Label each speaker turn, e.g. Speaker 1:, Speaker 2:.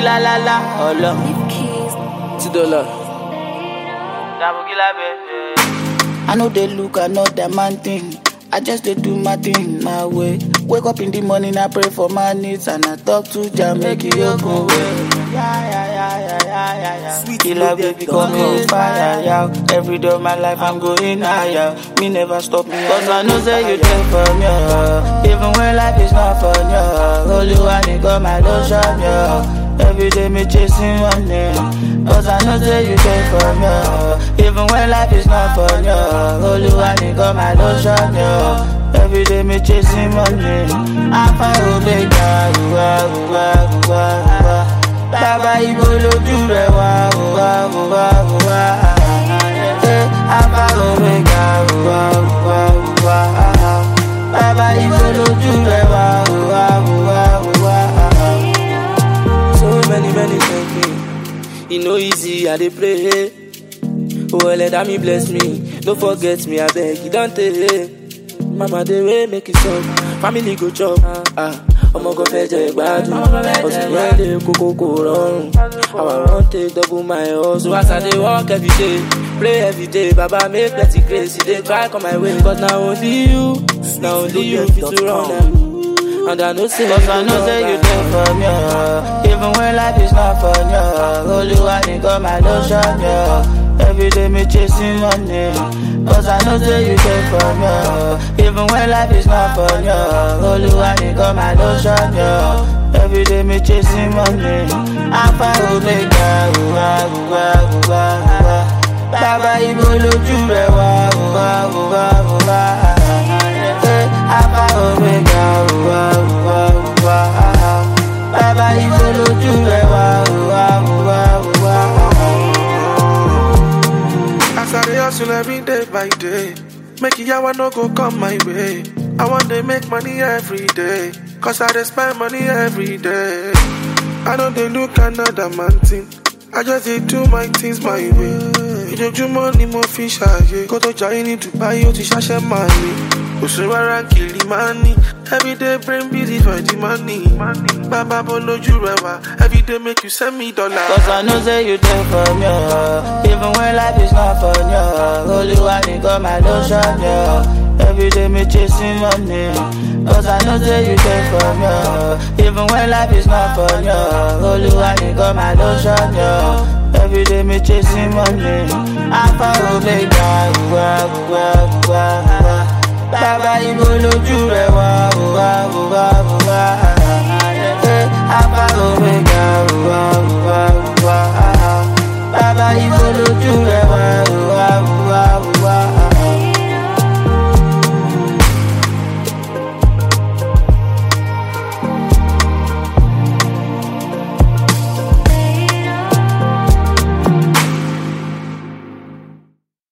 Speaker 1: la la la, ọlọ.
Speaker 2: Ti dollar.
Speaker 1: Dabogila baby. I know they look another man thing. I just dey do my thing my way. Wake up in the morning, I pray for my needs and I talk to Jah make it open way. Yeah, yeah, yeah, yeah, yeah, yeah, yeah.
Speaker 2: Sweet
Speaker 1: Killer
Speaker 2: love,
Speaker 1: baby,
Speaker 2: yeah,
Speaker 1: come
Speaker 2: yeah.
Speaker 1: on fire, yeah. Every day of my life, I'm going higher. Me never stop me, cause I know say you there for me. oh. Even when life is not fun, yeah. Holy one, you got my lotion, yeah. Every day me chasing money Cause I know say you there for me oh. Even when life is not fun, yeah. Holy one, you got my lotion, yeah. Every day me chasing money Alpha Omega, uwa, uwa, uwa, uwa Bàbá ibo lójú rẹ̀ wá, uwa, uwa, uwa Eh, Alpha Omega, uwa, uwa, uwa Bàbá ibo lójú rẹ̀ wá, uwa, uwa, uwa
Speaker 2: So many, many thank me. E no easy, I dey pray. Oh, let me bless me. Don't forget me, I beg you, don't tell. Mama, dey way make it stop. Family go chop. Ah, ọmọ kan fẹ́ jẹ ìgbádùn. Ọ̀sìn yẹn lè kókó kò rọrùn. Our run take double my hustle. As I dey work every day, pray every day. Baba make plenty grace, e dey try come my way. But na only you, na only you fit to run am. And I know say
Speaker 1: Cause I know say you there for me oh. Even when life is not fun, yeah Holy one, you got my lotion, yeah Every day me chasing money Cause I know say you there for me oh. Even when life is not fun, yeah Holy one, you got my lotion, yeah Every day me chasing money Alpha Omega, uwa, uwa, uwa, uwa Bàbá ibo lójú rẹ̀ wá, uwa, uwa, uwa Eh, Alpha Omega, uwa, uwa, uwa Bàbá ibo lójú rẹ̀ wá, uwa, uwa, uwa
Speaker 3: As I dey hustle every day by day, make it yawa no go come my way. I want to make money every day, cause I dey spend money every day. I don't dey look another man thing, I just dey do my things my way. Ìjọjúmọ́ ni mo fi ṣàyè, kó tó jayé ní Dubai ó ti ṣàṣẹ máa ní. Òṣèré ara kìlì máa ní, everyday brain busy for the money. Bàbá bó lójú rẹ̀ wá, everyday make you send me dollar.
Speaker 1: Cause I know say you there for me oh. Even when life is not fun, yeah Holy one, you got my lotion, yeah Every day me chasing money Cause I know say you there for me oh. Even when life is not fun, yeah Holy one, you got my lotion, yeah Every day me chasing money Alpha Omega, uwa, uwa, uwa, uwa Bàbá ibo lójú rẹ̀ wá, uwa, uwa,